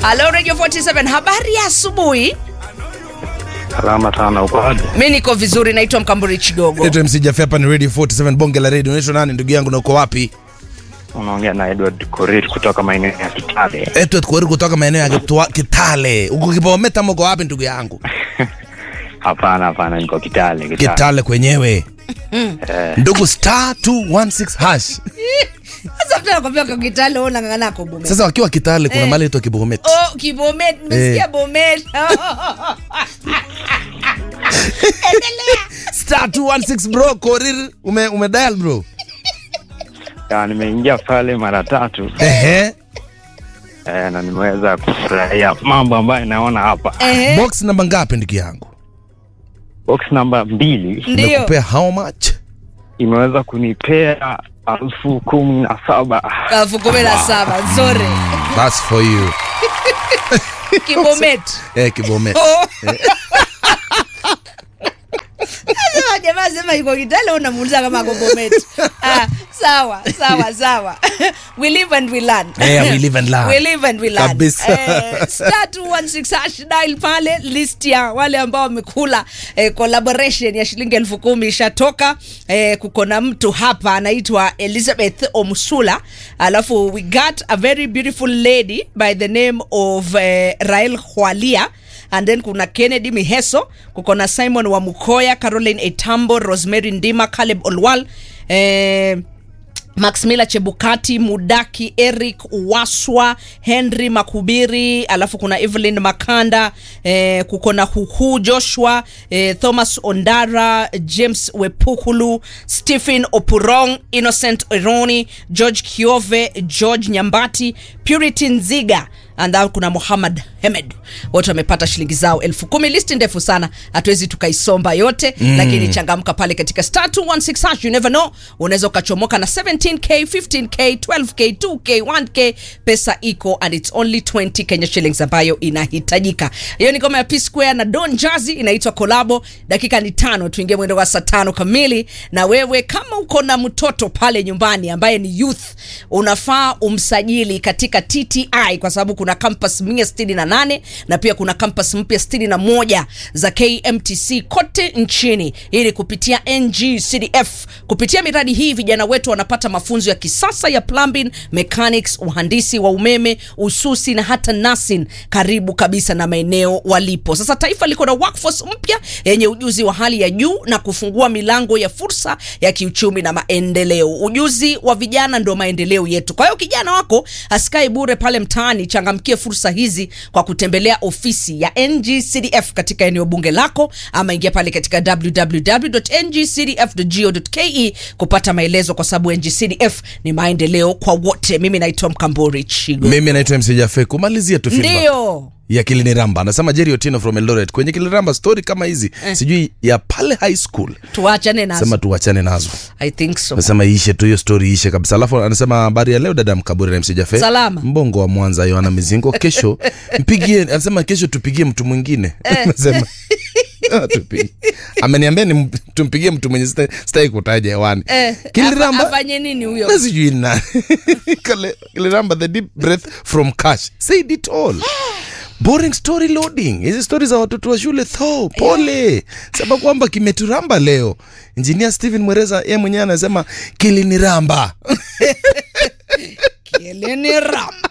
Halo Radio 47, habari ya asubuhi. Salama sana, uko aje? Mi niko vizuri, naitwa Mkamburi Chigogo. Naitwa MC Jaffe, hapa ni Radio 47 bonge la radio. Unaitwa nani ndugu yangu na uko wapi? Unaongea na Edward Korir kutoka maeneo ya Kitale. Edward Kweri kutoka maeneo ya Kitwa- Kitale. Uko Kibometa ama uko wapi ndugu yangu? Hapana, hapana, niko Kitale. Kitale. Kitale kwenyewe. Ndugu star 216 hash. Sasa mtu anakwambia kwa Kitale wewe unang'ang'ana kwa Bomet. Sasa wakiwa Kitale kuna mahali inaitwa Kibomet. Oh, Kibomet, nimesikia Eh. Bomet. Star 216 bro, Korir ume ume dial bro. Ya, nimeingia pale mara tatu Ehe. eh, na nimeweza kufurahia mambo ambayo naona hapa. Ehe, Box namba ngapi ndugu yangu? Box namba mbili ndio. Nimekupea how much? imeweza kunipea elfu kumi na saba. Elfu kumi na saba, nzuri. That's for you. Kibomet. Eh, Kibomet. Oh. Sasa jamaa sema yuko Kitale unamuuliza kama ako Bomet. Ah, sawa, sawa, sawa. We live and we learn. Eh, we live and learn. We live and we learn. Kabisa. Eh, star 216 hash dial pale list ya wale ambao wamekula eh, collaboration ya shilingi elfu kumi ishatoka. Eh, kuko na mtu hapa anaitwa Elizabeth Omsula, alafu we got a very beautiful lady by the name of eh, Rael Hwalia and then kuna Kennedy Miheso, kuko na Simon wa Mukoya, Caroline Etambo, Rosemary Ndima, Caleb Olwal eh, Max Miller Chebukati, Mudaki, Eric Waswa, Henry Makubiri, alafu kuna Evelyn Makanda, eh, kuko na Huhu Joshua, eh, Thomas Ondara, James Wepukulu, Stephen Opurong, Innocent Ironi, George Kiove, George Nyambati, Purity Nziga and then kuna Muhammad Hemed wote wamepata shilingi zao elfu kumi. Listi ndefu sana, hatuwezi tukaisomba yote mm. Lakini changamka pale katika star 216 hash, you never know, unaweza ukachomoka na 17k 15k 12k 2k 1k, pesa iko and it's only 20 Kenya shillings ambayo inahitajika. Hiyo ni ngoma ya P Square na Don Jazzy inaitwa Kolabo. Dakika ni tano, tuingie mwendo wa saa tano kamili. Na wewe kama uko na mtoto pale nyumbani ambaye ni youth, unafaa umsajili katika TTI kwa sababu kuna campus 168 na pia kuna campus mpya 61 za KMTC kote nchini, ili kupitia NGCDF. Kupitia miradi hii vijana wetu wanapata mafunzo ya kisasa ya plumbing, mechanics, uhandisi wa umeme, ususi na hata nursing, karibu kabisa na maeneo walipo. Sasa taifa liko na workforce mpya yenye ujuzi wa hali ya juu na kufungua milango ya fursa ya kiuchumi na maendeleo. Ujuzi wa vijana ndio maendeleo yetu. Kwa hiyo kijana wako asikae bure pale mtaani, changamkie fursa hizi kwa kutembelea ofisi ya NGCDF katika eneo bunge lako, ama ingia pale katika www.ngcdf.go.ke kupata maelezo, kwa sababu NGCDF ni maendeleo kwa wote. Mimi naitwa Mkambori Chigo. Mimi naitwa MC Jaffe. Kumalizia tu feedback. Ndio. ya Kiliniramba anasema Jerry Otieno from Eldoret kwenye Kiliniramba story kama hizi sijui ya pale high school Tuachane nazo. sema tuachane nazo I think so. anasema iishe tu hiyo story iishe kabisa alafu anasema habari ya leo dada Mkaburi na MC Jaffe Salama. mbongo wa Mwanza Yohana Mizingo kesho mpigie anasema kesho tupigie mtu mwingine anasema Ah, tupigie. ameniambia ni tumpigie mtu mwenye sita- sitaki kutaja hewani Eh, Kiliramba afa- afanye nini huyo? na sijui ni nani Kale- Kiliramba the deep breath from cash said it all boring story loading hizi stori za watoto wa shule tho pole sema kwamba kimeturamba leo injinia Steven Mwereza ye mwenyewe anasema kiliniramba Kieleni ramba.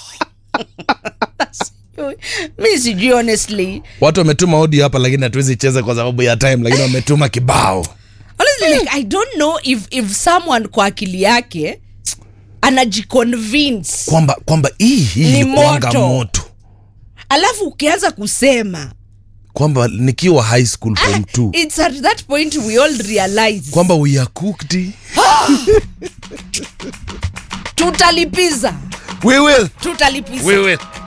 Sijui. mi sijui honestly watu wametuma audio hapa lakini hatuwezi cheza kwa sababu ya time lakini wametuma kibao honestly like, i don't know if, if someone kwa akili yake anajiconvince kwamba kwamba hii hii Ni ilikuwanga moto. moto alafu ukianza kusema kwamba nikiwa high school form 2 it's at that point we all realize kwamba we are cooked tutalipiza we will tutalipiza we will